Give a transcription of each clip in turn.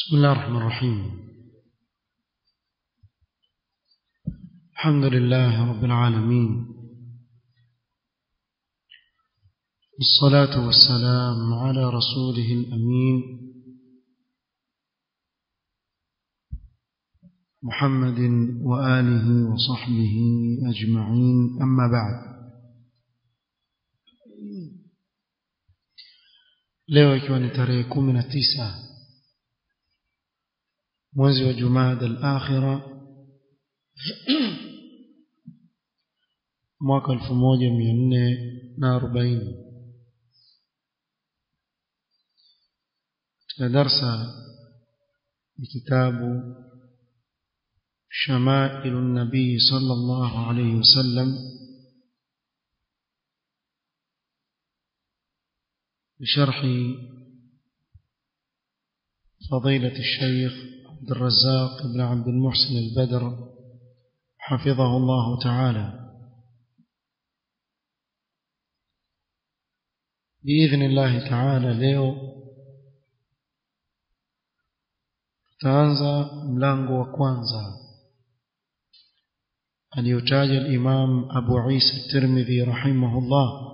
بسم الله الرحمن الرحيم الحمد لله رب العالمين والصلاة والسلام على رسوله الأمين محمد وآله وصحبه أجمعين أما بعد leo ikiwa ni tarehe kumi na tisa mwezi wa jumada al-akhira mwaka elfu moja mia nne na arobaini katika darsa ni kitabu shamailu nabii صلى الله عليه وسلم بشرح فضيلة الشيخ عبد الرزاق بن عبد المحسن البدر حفظه الله تعالى بإذن الله تعالى leo tutaanza mlango wa kwanza aliyotaja al-Imam Abu Isa at-Tirmidhi rahimahullah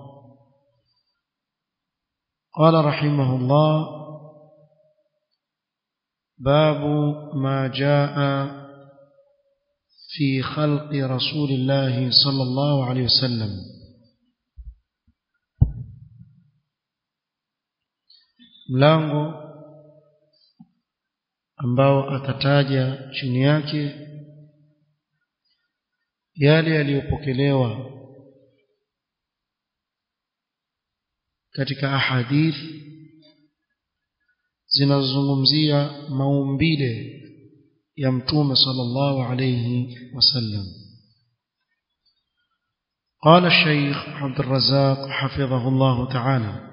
قال رحمه الله باب ما جاء في خلق رسول الله صلى الله عليه وسلم mlango ambao atataja chini yake yale yaliyopokelewa katika ahadith zinazozungumzia maumbile ya mtume sallallahu alayhi wasallam قال الشيخ عبد الرزاق حفظه الله تعالى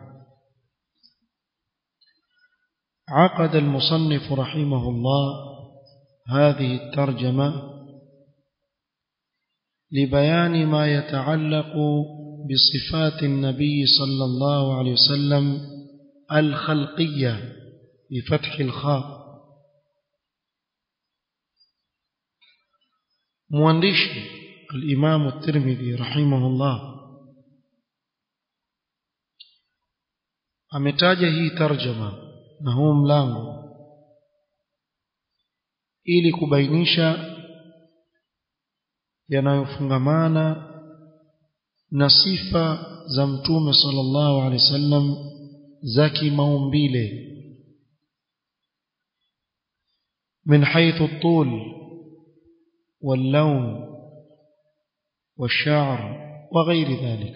عقد المصنف رحمه الله هذه الترجمة لبيان ما يتعلق بصفات النبي صلى الله عليه وسلم الخلقية بفتح الخاء موانديش الإمام الترمذي رحمه الله ametaja hii tarjama na huu mlango ili kubainisha yanayofungamana na sifa za mtume sallallahu alaihi wasallam za kimaumbile من حيث الطول واللون والشعر وغير ذلك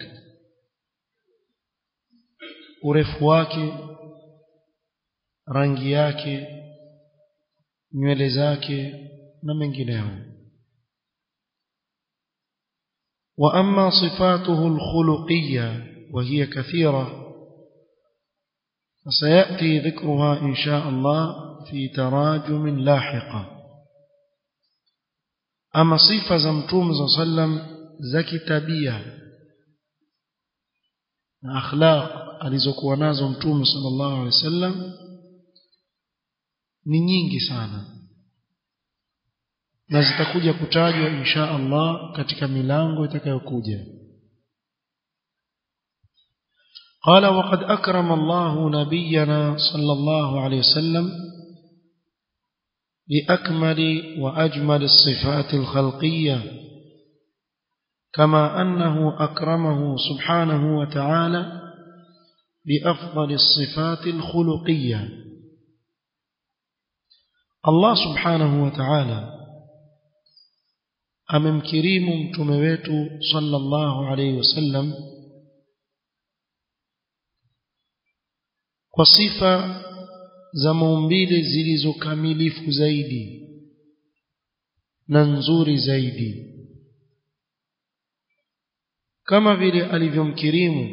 urefu wake rangi yake nywele zake na mengineyo واما صفاته الخلقيه وهي كثيره فسياتي ذكرها ان شاء الله في تراجم لاحقه اما صفه za mtume صلى الله عليه وسلم za kitabia na akhlaq alizokuwa nazo mtume sallallahu alaihi wasallam ni nyingi sana na zitakuja kutajwa insha Allah katika milango itakayokuja قال وقد أكرم الله نبينا صلى الله عليه وسلم بأكمل وأجمل الصفات الخلقية كما أنه أكرمه سبحانه وتعالى بأفضل الصفات الخلقية الله سبحانه وتعالى amemkirimu mtume wetu sallallahu alayhi wasallam kwa sifa za maumbile zilizokamilifu zaidi na nzuri zaidi kama vile alivyomkirimu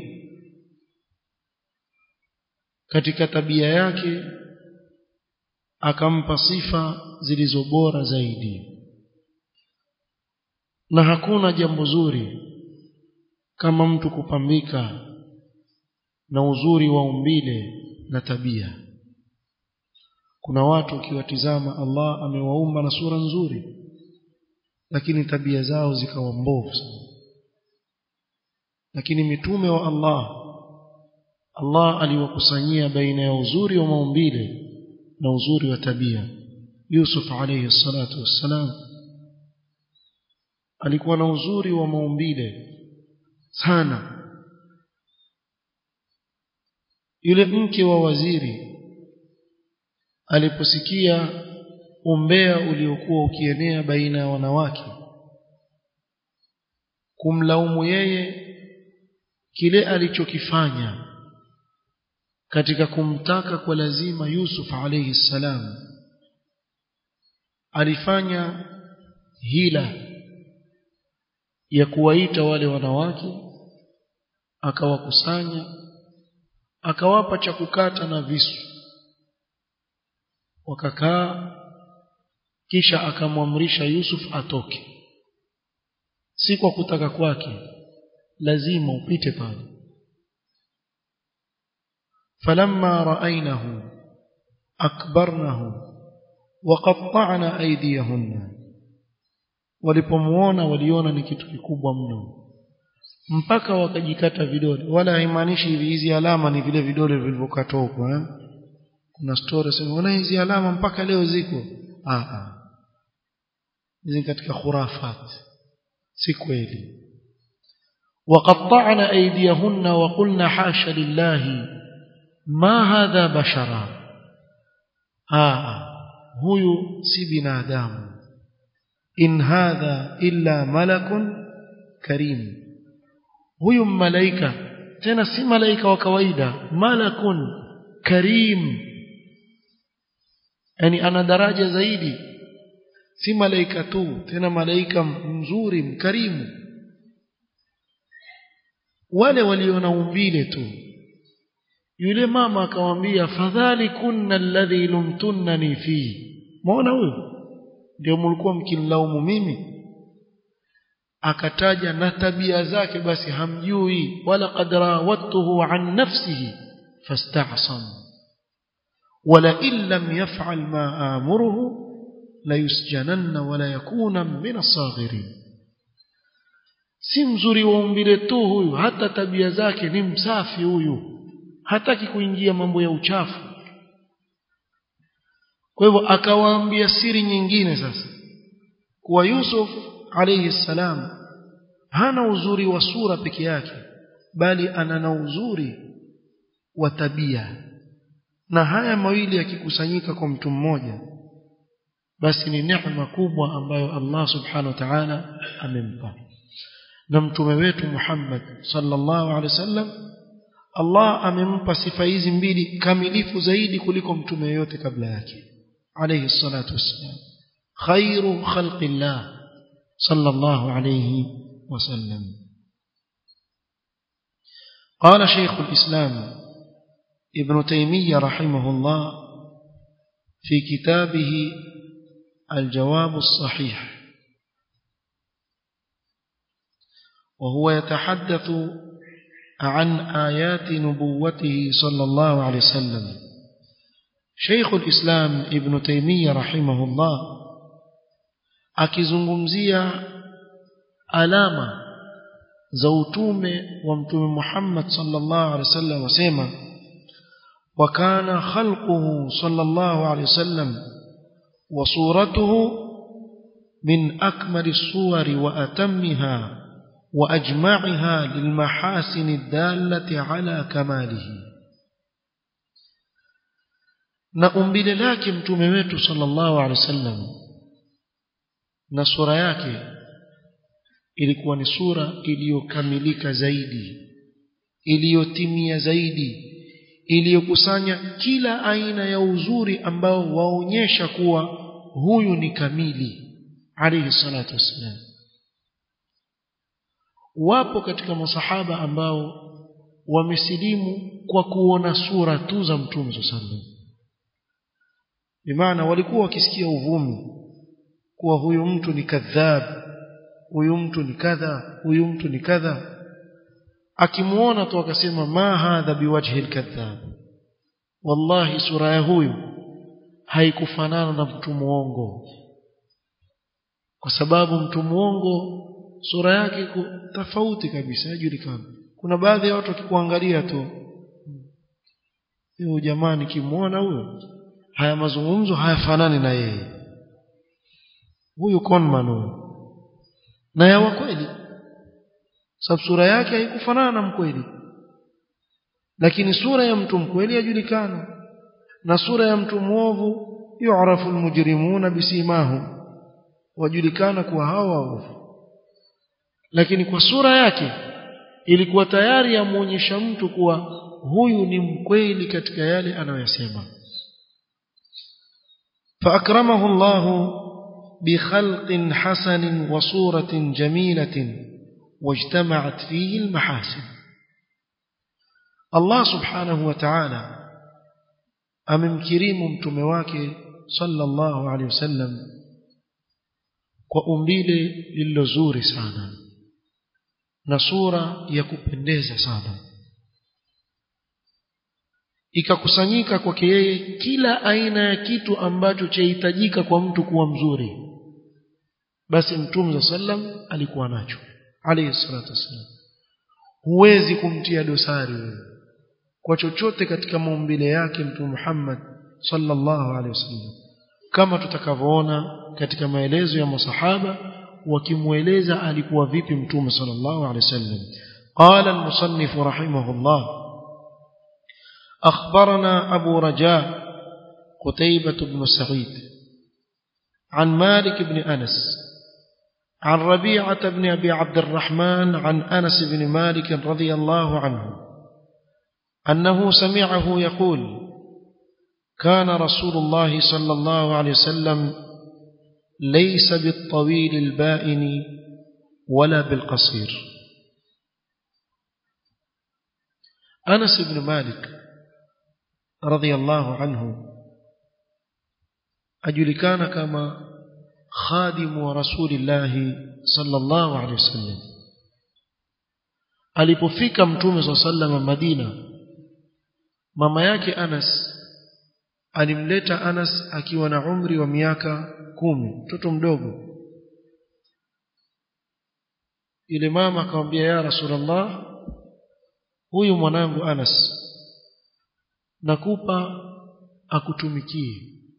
katika tabia yake akampa sifa zilizo bora zaidi na hakuna jambo zuri kama mtu kupambika na uzuri wa umbile na tabia kuna watu ukiwatizama Allah amewaumba na sura nzuri lakini tabia zao zikawa mbovu sana lakini mitume wa Allah Allah aliwakusanyia baina ya uzuri wa maumbile na uzuri wa tabia Yusuf alayhi salatu wassalam alikuwa na uzuri wa maumbile sana yule mke wa waziri aliposikia umbea uliokuwa ukienea baina ya wanawake kumlaumu yeye kile alichokifanya katika kumtaka kwa lazima Yusuf alayhi salam alifanya hila ya kuwaita wale wanawake akawakusanya akawapa cha kukata na visu wakakaa kisha akamwamrisha Yusuf atoke si kwa kutaka kwake lazima upite pale falamma ra'aynahu akbarnahu waqatta'na aydiyahunna walipomuona waliona ni kitu kikubwa mno mpaka wakajikata vidole wala haimaanishi hivi hizi alama ni vile vidole vilivyokatwa huko eh kuna story sema wana hizi alama mpaka leo ziko ah ah hizi katika khurafat si kweli وقطعنا أيديهن وقلنا حاشا لله ما هذا بشرا آه هو سي بنادم إن هذا إلا ملك كريم huyu malaika tena si malaika wa kawaida malakun karim yani ana daraja zaidi si malaika tu tena malaika mzuri mkarimu wale waliona umbile tu yule mama akamwambia fadhali kunna alladhi lumtunnani fi muona huyo ndio mlikuwa mkinilaumu mimi akataja na tabia zake basi hamjui wala qad rawattuhu an nafsihi fasta'sam wala in lam yaf'al ma amuruhu la yusjananna wala yakuna min as-saghirin si mzuri wa umbile tu huyu hata tabia zake ni msafi huyu hataki kuingia mambo ya uchafu kwa hivyo akawaambia siri nyingine sasa kuwa Yusuf alayhi salam hana uzuri wa sura peke yake bali ana na uzuri wa tabia na haya mawili yakikusanyika kwa mtu mmoja basi ni neema kubwa ambayo Allah subhanahu wa ta'ala amempa na mtume wetu Muhammad sallallahu alaihi wasallam Allah amempa sifa hizi mbili kamilifu zaidi kuliko mtume yote kabla yake alayhi salatu wassalam khairu khalqillah صلى الله عليه وسلم قال شيخ الإسلام ابن تيمية رحمه الله في كتابه الجواب الصحيح وهو يتحدث عن آيات نبوته صلى الله عليه وسلم شيخ الإسلام ابن تيمية رحمه الله akizungumzia alama za utume wa mtume Muhammad sallallahu alaihi wasallam wasema وكان خلقه صلى الله عليه وسلم وصورته من أكمل الصور وأتمها وأجمعها للمحاسن الدالة على كماله na umbile lake mtume wetu sallallahu alaihi wasallam na sura yake ilikuwa ni sura iliyokamilika zaidi iliyotimia zaidi iliyokusanya kila aina ya uzuri ambao waonyesha kuwa huyu ni kamili alayhi salatu wassalam wapo katika masahaba ambao wamesilimu kwa kuona sura tu za mtume sallallahu bimaana walikuwa wakisikia uvumi kuwa huyu mtu ni kadhab huyu mtu ni kadha huyu mtu ni kadha akimuona tu akasema ma hadha biwajhi alkadhab wallahi sura ya huyu haikufanana na mtu muongo kwa sababu mtu muongo sura yake iko tofauti kabisa hajulikani kuna baadhi ya watu wakikuangalia tu huyo jamaa nikimwona huyo haya mazungumzo hayafanani na yeye huyu conman huyo na ya kweli sababu sura yake haikufanana na mkweli lakini sura ya mtu mkweli yajulikana na sura ya mtu mwovu yu'rafu almujrimuna bisimahum wajulikana kuwa hawa waovu lakini kwa sura yake ilikuwa tayari yamuonyesha mtu kuwa huyu ni mkweli katika yale anayoyasema فأكرمه الله بخلق حسن وصورة جميلة واجتمعت فيه المحاسن الله سبحانه وتعالى amemkirimu mtume wake sallallahu alaihi wasallam kwa umbile lililo zuri sana na sura ya kupendeza sana ikakusanyika kwake yeye kila aina ya kitu ambacho chahitajika kwa mtu kuwa mzuri basi mtume sallam alikuwa nacho alayhi salatu wasallam huwezi kumtia dosari wewe kwa chochote katika maumbile yake mtume Muhammad sallallahu alaihi wasallam kama tutakavyoona katika maelezo ya masahaba wakimweleza alikuwa vipi mtume sallallahu alaihi wasallam قال المصنف رحمه الله أخبرنا أبو رجاء قتيبة بن سعيد عن مالك بن أنس عن ربيعة بن أبي عبد الرحمن عن أنس بن مالك رضي الله عنه أنه سمعه يقول كان رسول الله صلى الله عليه وسلم ليس بالطويل البائن ولا بالقصير أنس بن مالك رضي الله عنه أجلكان كما خادم رسول الله صلى الله عليه وسلم alipofika mtume saa salama madina mama yake anas alimleta anas akiwa na umri wa miaka kumi mtoto mdogo yule mama akamwambia ya rasulullah huyu mwanangu anas nakupa akutumikie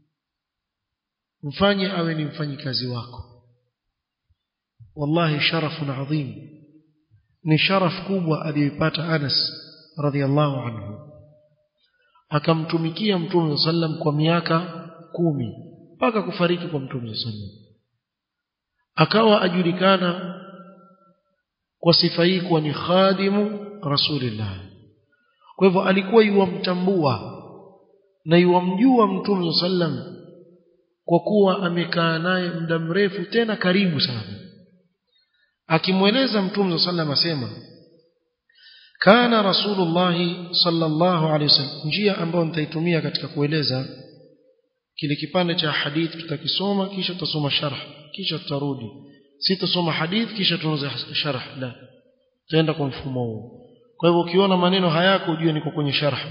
mfanye awe ni mfanyikazi wako wallahi sharafun adhim ni sharaf kubwa aliyoipata Anas radhiallahu anhu akamtumikia mtume sallam kwa miaka kumi mpaka kufariki kwa mtume sallam akawa ajulikana kwa sifa hii kuwa ni khadimu rasulillah kwa hivyo alikuwa yuwamtambua na yuwamjua mtume sallam kwa kuwa amekaa naye muda mrefu tena karibu sana akimweleza mtume sallam asema kana rasulullah sallallahu alaihi wasallam njia ambayo nitaitumia katika kueleza kile kipande cha hadithi tutakisoma kisha tutasoma sharh kisha tutarudi sitasoma hadithi kisha tuanze sharh la tutaenda kwa mfumo huu kwa hivyo ukiona maneno hayako ujue niko kwenye sharh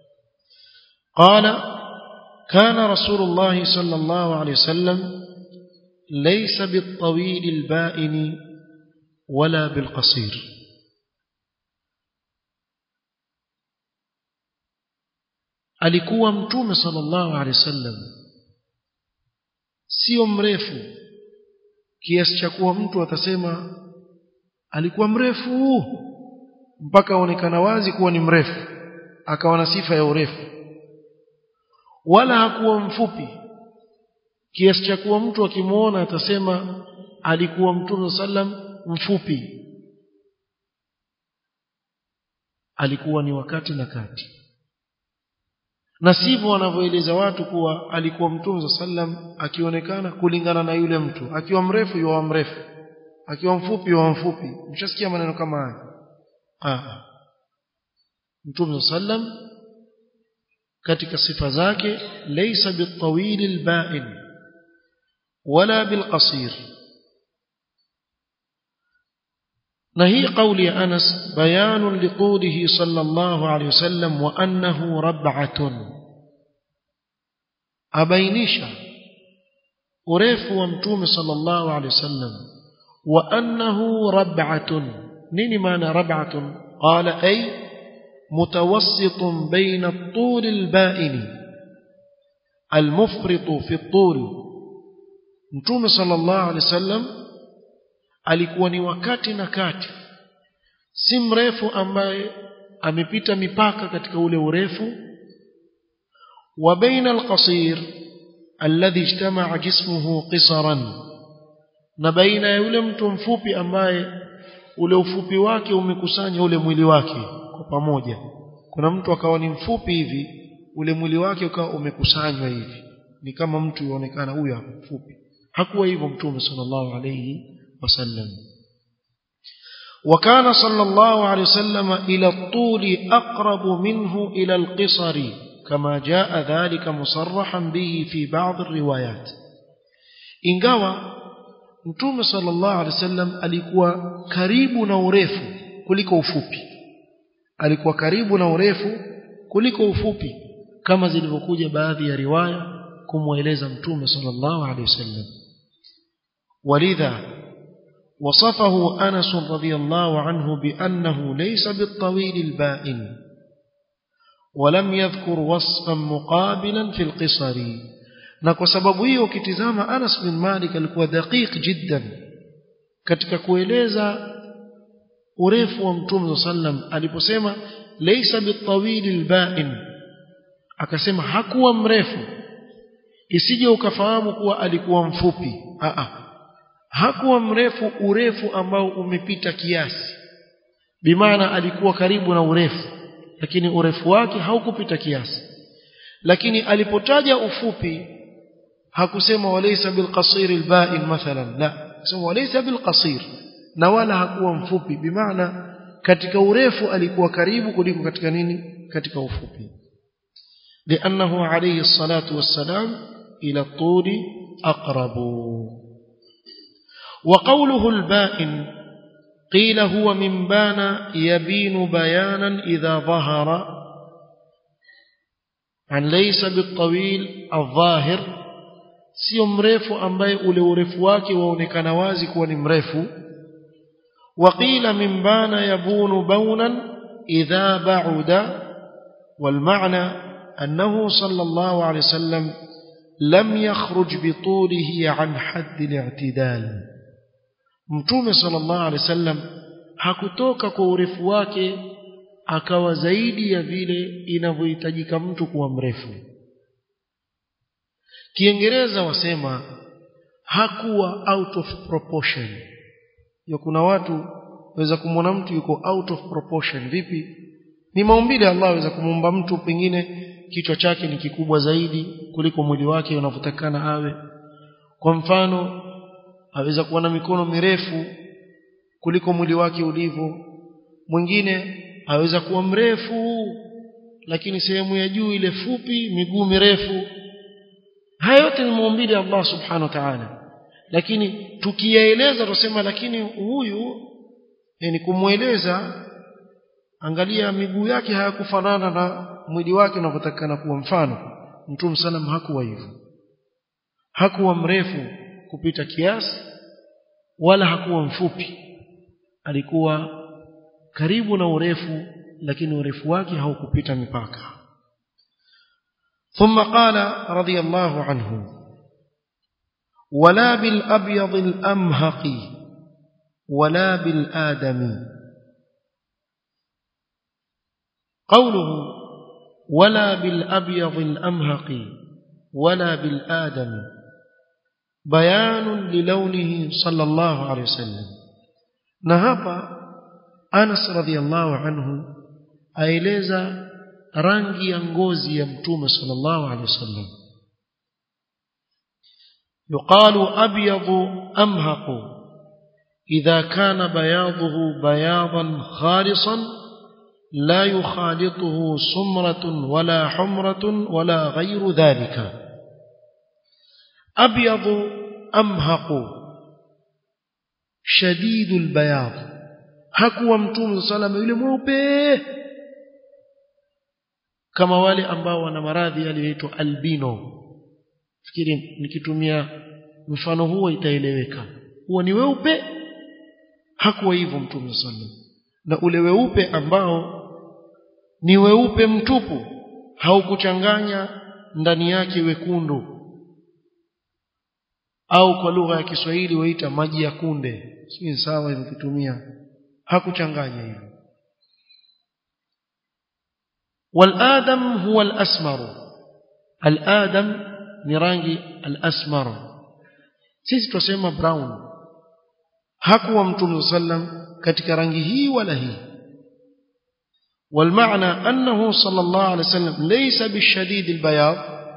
qala كان رسول الله صلى الله عليه وسلم ليس بالطويل البائن ولا بالقصير alikuwa mtume sallallahu alaihi wasallam sio mrefu kiasi cha kuwa mtu atasema alikuwa mrefu mpaka aonekana wazi kuwa ni mrefu akawa na sifa ya urefu wala hakuwa mfupi kiasi cha kuwa mtu akimwona atasema alikuwa mtume sallam mfupi alikuwa ni wakati na kati na sivyo wanavyoeleza watu kuwa alikuwa mtume sallam akionekana kulingana na yule mtu akiwa mrefu yuwa mrefu akiwa mfupi yuwa mfupi mshasikia maneno kama haya ah mtume sallam katika sifa zake laysa bitawil alba'in wala bilqasir na hii kauli ya Anas bayanun liqulihi sallallahu alayhi wasallam wa annahu rab'atun abainisha urefu wa mtume sallallahu alaihi wasallam wa annahu rab'atun nini maana rab'atun qala ay mutawassitun baina at-tul al-ba'in al-mufrit fi at-tul mtume sallallahu alaihi wasallam alikuwa ni wakati na kati si mrefu ambaye amepita mipaka katika ule urefu wa baina al-qasir alladhi ijtama'a jismuhu qisaran na baina ya yule mtu mfupi ambaye ule ufupi wake umekusanya ule mwili wake kwa pamoja kuna mtu akawa ni mfupi hivi ule mwili wake ukawa umekusanywa hivi ni kama mtu yuonekana huyu hapo mfupi hakuwa hivyo mtume sallallahu alayhi wasallam وكان صلى الله عليه وسلم إلى الطول أقرب منه إلى القصر كما جاء ذلك مصرحا به في بعض الروايات ingawa mtume sallallahu alaihi wasallam alikuwa karibu na urefu kuliko ufupi alikuwa karibu na urefu kuliko ufupi kama zilivyokuja baadhi ya riwaya kumweleza mtume sallallahu alaihi wasallam walidha وصفه أنس رضي الله عنه بأنه ليس بالطويل البائن ولم يذكر وصفا مقابلا في القصر na kwa sababu hiyo ukitizama Anas bin Malik alikuwa daqiq jiddan katika kueleza urefu wa Mtume sallam aliposema laysa bitawil alba'in akasema hakuwa mrefu isije ukafahamu kuwa alikuwa mfupi a a hakuwa mrefu urefu ambao umepita kiasi bimaana alikuwa karibu na urefu lakini urefu wake haukupita kiasi lakini alipotaja ufupi hakusema walaysa bilqasir alba'in mathalan la sema walaysa bilqasir na wala hakuwa mfupi bimaana katika urefu alikuwa karibu kuliko katika nini katika ufupi لأنه عليه الصلاة والسلام إلى الطول أقرب وقوله البائن قيل هو من بان يبين بيانا إذا ظهر عن ليس بالطويل الظاهر sio mrefu ambaye ule urefu wake waonekana wazi kuwa ni mrefu وقيل من بان يبون بونا إذا بعد والمعنى أنه صلى الله عليه وسلم لم يخرج بطوله عن حد الاعتدال mtume sallallahu alaihi wasallam hakutoka kwa urefu wake akawa zaidi ya vile inavyohitajika mtu kuwa mrefu kiingereza wasema hakuwa out of proportion ya kuna watu waweza kumwona mtu yuko out of proportion vipi ni maumbile Allah aweza kumuumba mtu pengine kichwa chake ni kikubwa zaidi kuliko mwili wake unavyotakana awe kwa mfano aweza kuwa na mikono mirefu kuliko mwili wake ulivyo mwingine aweza kuwa mrefu lakini sehemu ya juu ile fupi miguu mirefu haya yote ni maumbile ya Allah subhanahu wa ta'ala lakini tukiyaeleza tusema lakini huyu yani kumweleza angalia miguu yake hayakufanana na mwili wake unavyotakana kuwa mfano mtume sallam hakuwa hivyo hakuwa mrefu kupita kiasi wala hakuwa mfupi alikuwa karibu na urefu lakini urefu wake haukupita mipaka ثم قال رضي الله عنه ولا بالأبيض الأمهق ولا بالآدم قوله ولا بالأبيض الأمهق ولا بالآدم بيان للونه صلى الله عليه وسلم نهب أنس رضي الله عنه أيلeza rangi ya ngozi ya mtume sallallahu alaihi wasallam yuqalu abyadu amhaqu idha kana bayaduhu bayadan khalisan la yukhalituhu sumratun wala humratun wala ghayru dhalika abyadu amhaqu shadidul bayad hakuwa mtume sallallahu alaihi wasallam yule mweupe kama wale ambao wana maradhi yaliyoitwa albino fikiri nikitumia mfano huo itaeleweka huo ni weupe hakuwa hivyo mtume sallam na ule weupe ambao ni weupe mtupu haukuchanganya ndani yake wekundu au kwa lugha ya Kiswahili waita maji ya kunde si sawa nikitumia hakuchanganya hivyo والآدم هو الأسمر الآدم نرانجي الأسمر sisi tusema brown hakuwa mtume sallam katika rangi hii wala hii والمعنى أنه صلى الله عليه وسلم ليس بالشديد البياض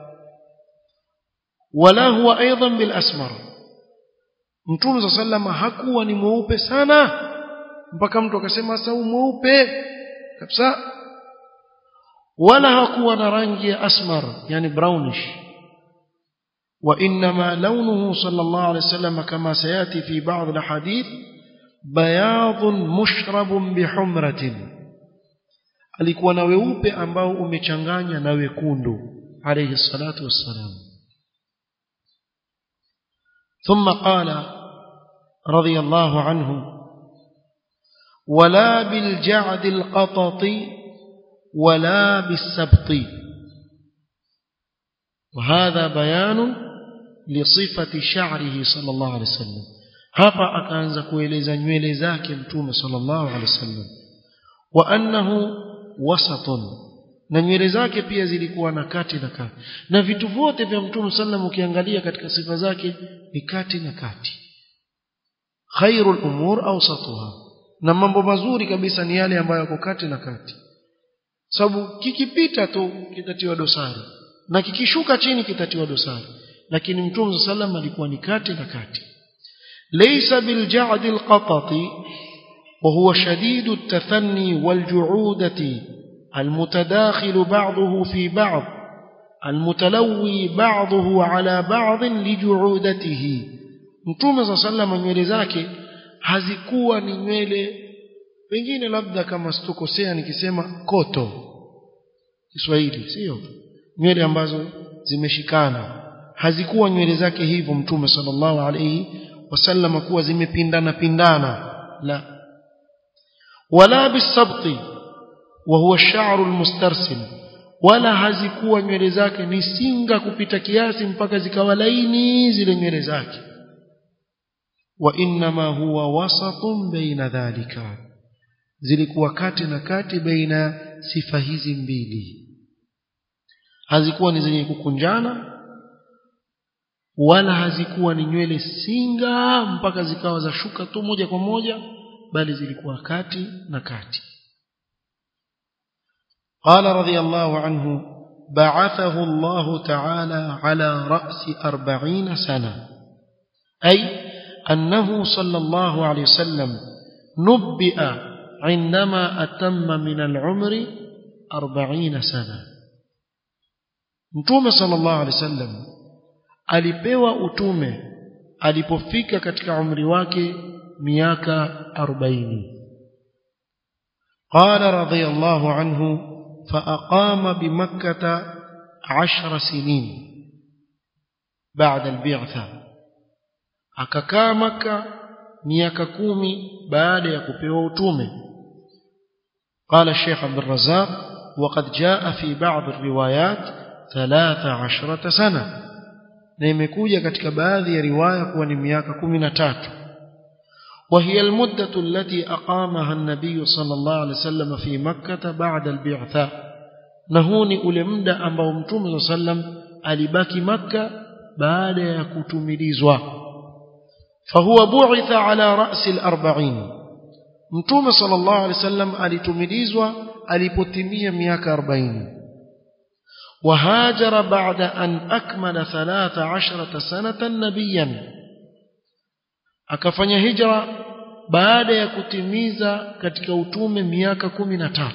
ولا هو أيضا بالأسمر mtume صلى الله عليه وسلم hakuwa ni mweupe sana mpaka mtu akasema sasa mweupe kabisa wala hakuwa na rangi ya asmar yani brownish وإنما لونه صلى الله عليه وسلم كما سيأتي في بعض الحديث بياض مشرب بحمرة alikuwa na weupe ambao umechanganya na wekundu alayhi salatu wassalam ثم قال رضي الله عنه ولا بالجعد القطط ولا بالسبط وهذا بيان لصفة شعره صلى الله عليه وسلم hapa akaanza kueleza nywele zake mtume sallallahu alaihi wasallam wa annahu wasatun na nywele zake pia zilikuwa na kati na kati na vitu vyote vya mtume sallam ukiangalia katika sifa zake ni kati na kati khairul umur awsatuha na mambo mazuri kabisa ni yale ambayo yako kati na kati sababu kikipita tu kitatiwa dosari na kikishuka chini kitatiwa dosari lakini mtume sallam alikuwa ni kati na kati laysa bilja'd alqatati وهو شديد التثني والجعودة المتداخل بعضه في بعض المتلوي بعضه على بعض لجعودته mtume صلى الله عليه nywele zake hazikuwa ni nywele pengine labda kama situkosea nikisema koto Kiswahili sio nywele ambazo zimeshikana hazikuwa nywele zake hivyo mtume sallallahu alayhi wasallam kuwa zimepindana pindana la wala bisabti wa huwa ash-sha'r al-mustarsil wala hazikuwa nywele zake ni singa kupita kiasi mpaka zikawa laini zile nywele zake wa inma huwa wasatun baina dhalika zilikuwa kati na kati baina sifa hizi mbili hazikuwa ni zenye kukunjana wala hazikuwa ni nywele singa mpaka zikawa za shuka tu moja kwa moja bali zilikuwa kati na kati قال رضي الله عنه بعثه الله تعالى على رأس أربعين سنة أي أنه صلى الله عليه وسلم نبئ عندما أتم من العمر أربعين سنة متوم صلى الله عليه وسلم alipewa utume alipofika katika umri wake miaka 40 قال رضي الله عنه فأقام بمكة عشر سنين بعد البعثة akakaa maka miaka kumi baada ya kupewa utume قال الشيخ عبد الرزاق وقد جاء في بعض الروايات ثلاث عشرة سنة na imekuja katika baadhi ya riwaya kuwa ni miaka 13 وهي المدة التي أقامها النبي صلى الله عليه وسلم في مكة بعد البعثة نهوني ule muda ambao mtume صلى الله عليه وسلم alibaki maka baada ya kutumilizwa فهو بعث على رأس الأربعين mtume صلى الله عليه وسلم alitumilizwa alipotimia miaka 40 وهاجر بعد أن أكمل ثلاث عشرة سنة نبيا akafanya hijra baada ya kutimiza katika utume miaka 13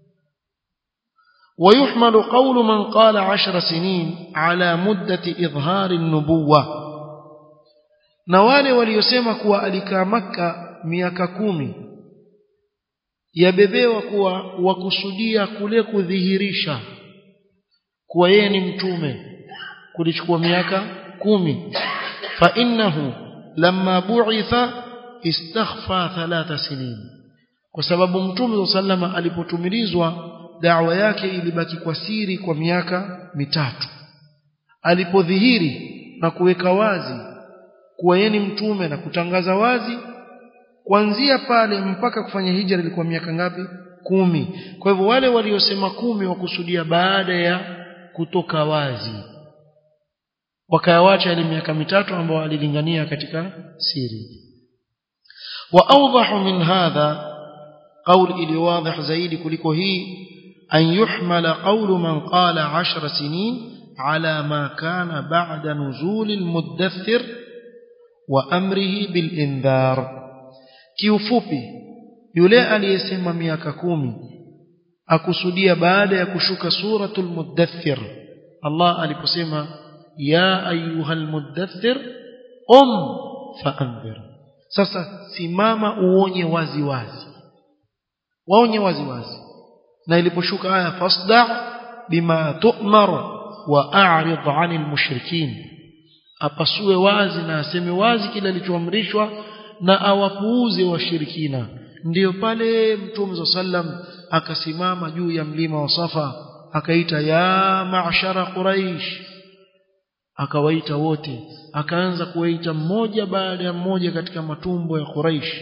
ويحمل قول من قال عشر سنين على مدة إظهار النبوة na wale waliosema kuwa alikaa maka miaka kumi yabebewa kuwa wakusudia kule kudhihirisha kuwa yeye ni mtume kulichukua miaka kumi fa innahu lamma bu'itha istakhfa thalatha sinin kwa sababu mtume sallama alipotumilizwa da'wa yake ilibaki kwa siri kwa miaka mitatu alipodhihiri na kuweka wazi kuwa yeye ni mtume na kutangaza wazi kuanzia pale mpaka kufanya hijra ilikuwa miaka ngapi kumi kwa hivyo wale waliosema kumi wakusudia baada ya kutoka wazi wakayawacha ile miaka mitatu ambao alilingania katika siri wa awdahu min hadha qawl ili wadhih zaidi kuliko hii an yuhmala qawlu man qala 10 sinin ala ma kana ba'da nuzul almudaththir wa amrihi bil indhar kiufupi yule aliyesema miaka kumi akusudia baada ya kushuka suratul mudaththir Allah aliposema ya ayuhal mudaththir um faanzir sasa simama uonye wazi wazi waonye wazi wazi na iliposhuka aya fasda bima tu'mar wa a'rid 'anil mushrikin apasue wazi na aseme wazi kile alichoamrishwa na awapuuze washirikina ndiyo pale mtume sallam akasimama juu ya mlima wa Safa akaita ya ma'shara quraish akawaita wote akaanza kuwaita mmoja baada ya mmoja katika matumbo ya Quraish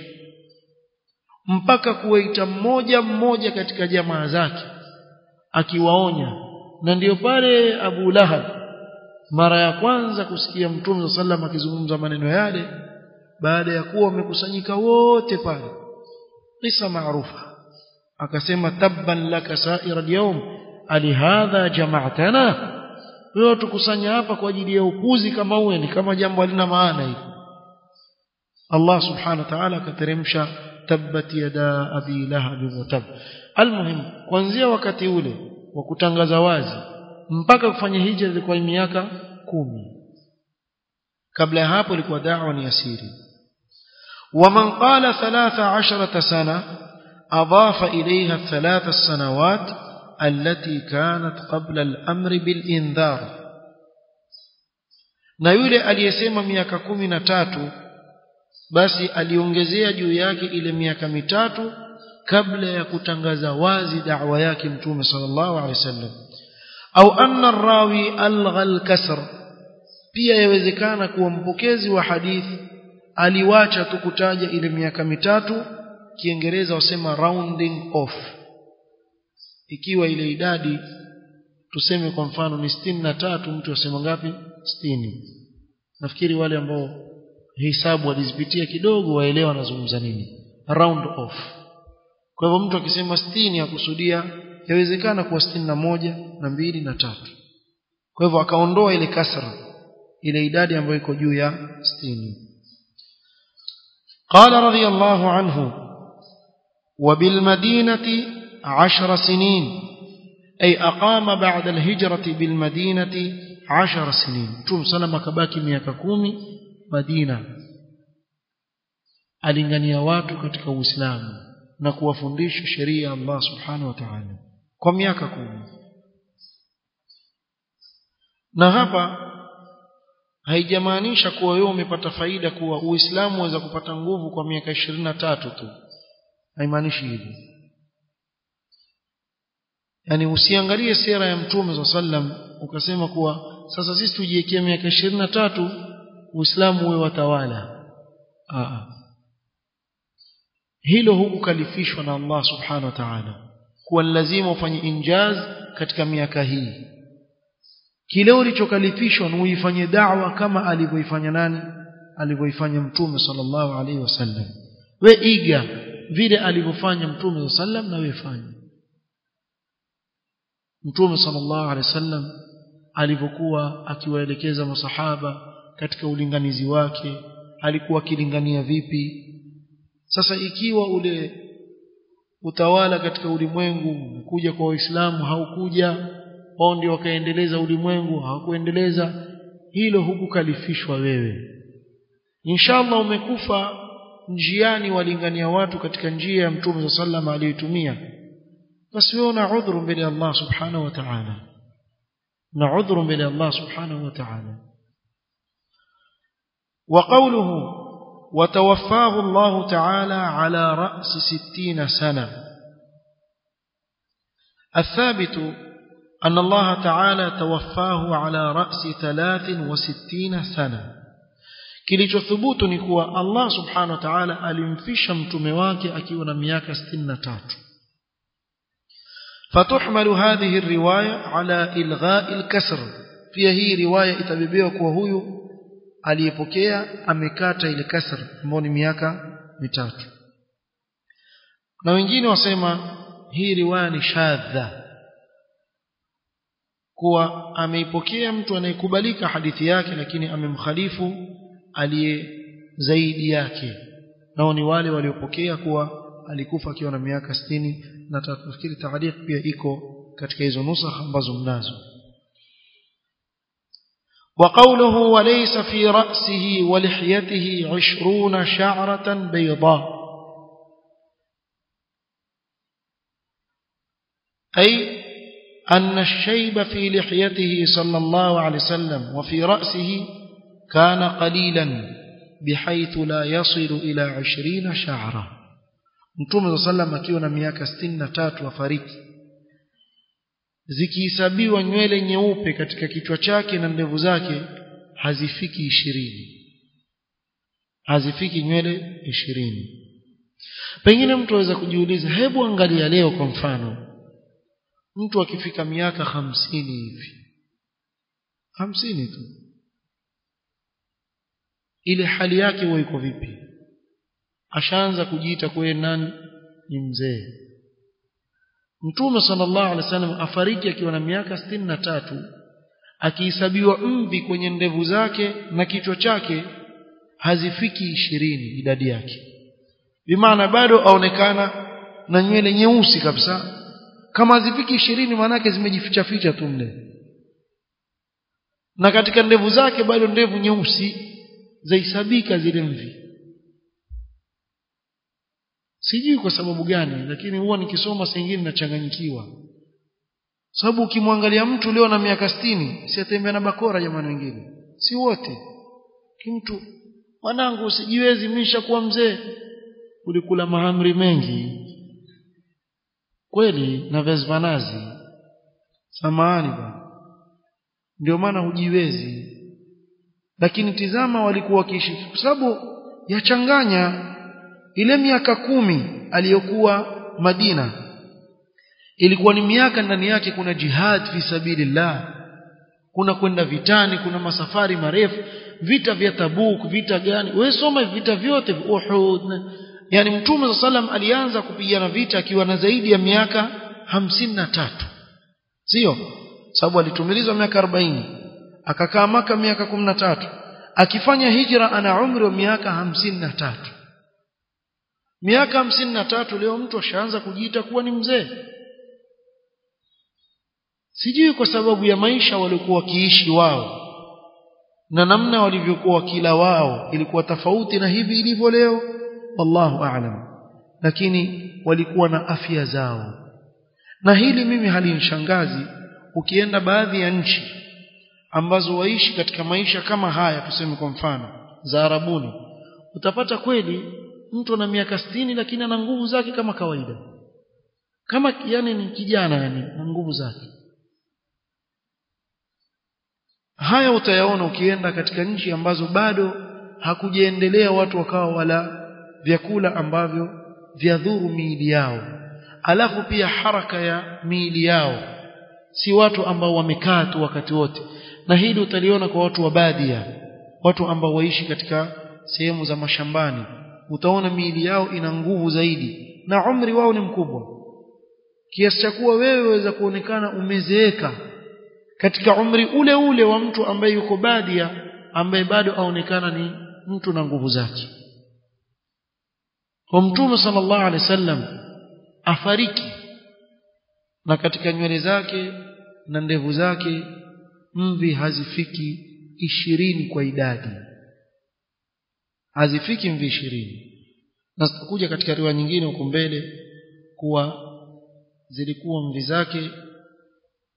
mpaka kuwaita mmoja mmoja katika jamaa zake akiwaonya na ndiyo pale Abu Lahab mara ya kwanza kusikia Mtume sallam akizungumza maneno yale baada ya kuwa wamekusanyika wote pale kisa maarufa akasema tabban laka sa'ira al-yawm alihadha jama'tana wewe tukusanya hapa kwa ajili ya upuzi kama uwe ni kama jambo halina maana hili Allah subhanahu wa ta'ala akateremsha tabbat yada abi lahab wa tab almuhim kuanzia wakati ule wa kutangaza wazi mpaka kufanya hijra ilikuwa miaka kumi kabla ya hapo ilikuwa da'wa ni asiri ومن قال ثلاث عشرة سنة أضاف إليها الثلاث السنوات التي كانت قبل الأمر بالإنذار na yule aliyesema miaka kumi na tatu basi aliongezea juu yake ile miaka mitatu kabla ya kutangaza wazi da'wa yake mtume sallallahu alaihi wasallam au anna rawi algha al-kasr pia yawezekana kuwa mpokezi wa hadithi aliwacha tu kutaja ile miaka mitatu kiingereza wasema rounding off ikiwa ile idadi tuseme kwa mfano ni sitini na tatu mtu asema ngapi sitini nafikiri wale ambao hisabu walizipitia kidogo waelewa anazungumza nini round off kwa hivyo mtu akisema sitini akusudia yawezekana kuwa sitini na moja na mbili na tatu kwa hivyo akaondoa ile kasra ile idadi ambayo iko juu ya sitini قال رضي الله عنه وبالمدينة عشر سنين أي أقام بعد الهجرة بالمدينة عشر سنين ثم سلم كباكي ميaka kumi Madina alingania watu katika Uislamu na kuwafundisha sheria ya Allah Subhanahu wa Ta'ala kwa miaka kumi na hapa haijamaanisha kuwa wewe umepata faida kuwa Uislamu waweza kupata nguvu kwa miaka ishirini na tatu tu haimaanishi hivyo yani usiangalie sera ya mtume za sallam ukasema kuwa sasa sisi tujiwekea miaka ishirini na tatu Uislamu uwe watawala Aa. hilo hukukalifishwa na Allah subhanahu wa ta'ala kuwa lazima ufanye injaz katika miaka hii kile ulichokalifishwa ni uifanye da'wa kama alivyoifanya nani alivyoifanya mtume sallallahu alaihi wasallam we iga vile alivyofanya mtume sallam na wewe fanya mtume sallallahu alaihi wasallam alivyokuwa akiwaelekeza masahaba katika ulinganizi wake alikuwa akilingania vipi sasa ikiwa ule utawala katika ulimwengu kuja kwa waislamu haukuja wao ndio wakaendeleza ulimwengu hawakuendeleza hilo hukukalifishwa wewe inshallah umekufa njiani walingania watu katika njia ya mtume sallallahu aliyotumia basi wewe una udhuru mbele ya Allah subhanahu wa ta'ala na udhuru mbele ya Allah subhanahu wa ta'ala وقوله وتوفاه الله تعالى على رأس ستين سنة الثابت أن الله تعالى توفاه على رأس ثلاث وستين سنة kilichothubutu ni kuwa Allah subhanahu wa ta'ala alimfisha mtume wake akiwa na miaka 63 fatuhmalu hadhihi riwaya ala ilgha'i al-kasr pia hii riwaya itabebewa kuwa huyu aliyepokea amekata ile kasr ambayo ni miaka mitatu na wengine wasema hii riwaya ni shadha kuwa ameipokea mtu anayekubalika hadithi yake lakini amemkhalifu aliye zaidi yake nao ni wale waliopokea kuwa alikufa akiwa na miaka 60 na tafikiri taarifa pia iko katika hizo nusakha ambazo mnazo وقوله وليس في رأسه ولحيته عشرون شعرة بيضاء أي أن الشيب في لحيته صلى الله عليه وسلم وفي رأسه كان قليلا بحيث لا يصل إلى عشرين شعرة Mtume صلى الله عليه وسلم akiwa na miaka 63 afariki zikihesabiwa nywele nyeupe katika kichwa chake na ndevu zake hazifiki ishirini hazifiki nywele ishirini pengine mtu aweza kujiuliza hebu angalia leo kwa mfano mtu akifika miaka hamsini hivi hamsini tu ile hali yake huwa iko vipi ashaanza kujiita kuwe nani ni mzee Mtume sallallahu alaihi wasallam afariki akiwa na miaka sitini na tatu akihesabiwa mvi kwenye ndevu zake na kichwa chake hazifiki ishirini idadi yake bimaana bado aonekana na nywele nyeusi kabisa kama hazifiki ishirini maanake zimejificha ficha tu mle na katika ndevu zake bado ndevu nyeusi zaisabika zile mvi sijui kwa sababu gani lakini huwa nikisoma sengine nachanganyikiwa sababu ukimwangalia mtu leo na miaka sitini si atembea na bakora jamani wengine si wote kimtu mwanangu usijiwezi misha kuwa mzee ulikula mahamri mengi kweli na vezvanazi samahani bwana ndio maana hujiwezi lakini tizama walikuwa wakiishi kwa sababu yachanganya ile miaka kumi aliyokuwa Madina ilikuwa ni miaka ndani yake kuna jihad fi sabilillah kuna kwenda vitani kuna masafari marefu vita vya Tabuk vita gani wewe soma vita vyote Uhud yani mtume sallam alianza kupigana vita akiwa na zaidi ya miaka hamsini na tatu sio sababu alitumilizwa miaka 40 akakaa maka miaka 13 akifanya hijra ana umri wa miaka hamsini na tatu miaka hamsini na tatu leo mtu ashaanza kujiita kuwa ni mzee sijui kwa sababu ya maisha waliokuwa wakiishi wao na namna walivyokuwa wakila wao ilikuwa tofauti na hivi ilivyo leo wallahu a'lam lakini walikuwa na afya zao na hili mimi halinishangazi ukienda baadhi ya nchi ambazo waishi katika maisha kama haya tuseme kwa mfano za Arabuni utapata kweli mtu ana miaka sitini lakini ana nguvu zake kama kawaida kama yani ni kijana yani na nguvu zake haya utayaona ukienda katika nchi ambazo bado hakujaendelea watu wakawa wala vyakula ambavyo vyadhuru miili yao alafu pia haraka ya miili yao si watu ambao wamekaa tu wakati wote na hili utaliona kwa watu wa badia watu ambao waishi katika sehemu za mashambani utaona miili yao ina nguvu zaidi na umri wao ni mkubwa kiasi cha kuwa wewe waweza kuonekana umezeeka katika umri ule ule wa mtu ambaye yuko badia ambaye bado aonekana ni mtu na nguvu zake kwa mtume sallallahu alaihi wasallam afariki na katika nywele zake na ndevu zake mvi hazifiki ishirini kwa idadi hazifiki mvi ishirini na tutakuja katika riwaya nyingine huko mbele kuwa zilikuwa mvi zake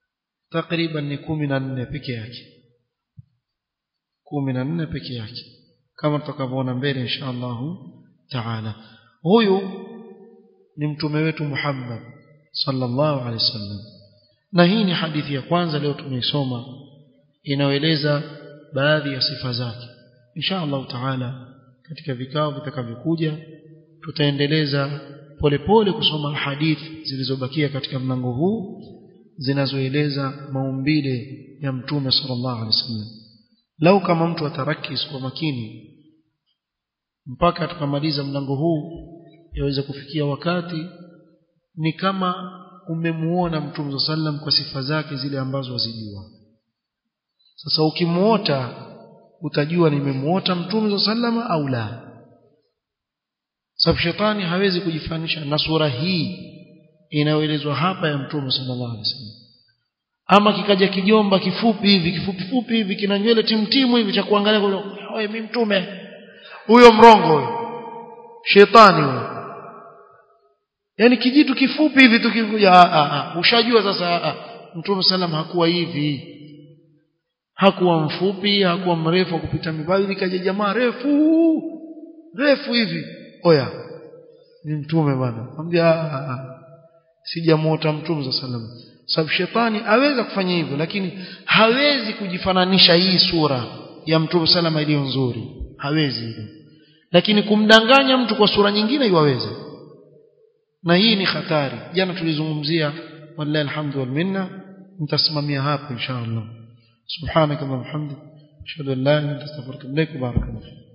takriban ni kumi na nne peke yake kumi na nne peke yake kama tutakavyoona mbele insha allahu taala huyu ni mtume wetu Muhammad sallallahu alaihi wasallam na hii ni hadithi ya kwanza leo tumeisoma inayoeleza baadhi ya sifa zake insha Allah taala katika vikao vitakavyokuja tutaendeleza polepole kusoma hadithi zilizobakia katika mlango huu zinazoeleza maumbile ya mtume sallallahu alaihi wasallam lau kama mtu atarakis kwa makini mpaka tukamaliza mlango huu yaweza kufikia wakati ni kama umemuona mtume sallam kwa sifa zake zile ambazo wazijua sasa ukimuota utajua nimemuota mtume sallam au la sababu shetani hawezi kujifanisha na sura hii inayoelezwa hapa ya mtume sallallahu alaihi wasallam ama kikaja kijomba kifupi hivi kifupi fupi hivi kina nywele timtimu hivi cha kuangalia wewe mimi mtume huyo mrongo huyo shetani huyo yani kijitu kifupi hivi tukikuja ushajua sasa mtume sallam hakuwa hivi hakuwa mfupi hakuwa mrefu kupita mibali kaja jamaa refu refu hivi oya ni mtume bwana mwambia sijamuota mtume sallam sababu shetani aweza kufanya hivyo lakini hawezi kujifananisha hii sura ya mtume salama iliyo nzuri hawezi hivyo lakini kumdanganya mtu kwa sura nyingine iwaweza na hii ni hatari jana tulizungumzia wallahi alhamdu wal minna nitasimamia hapo insha Allah subhanaka wa bihamdika ashhadu an la ilaha illa anta astaghfiruka wa atubu ilaik barakallahu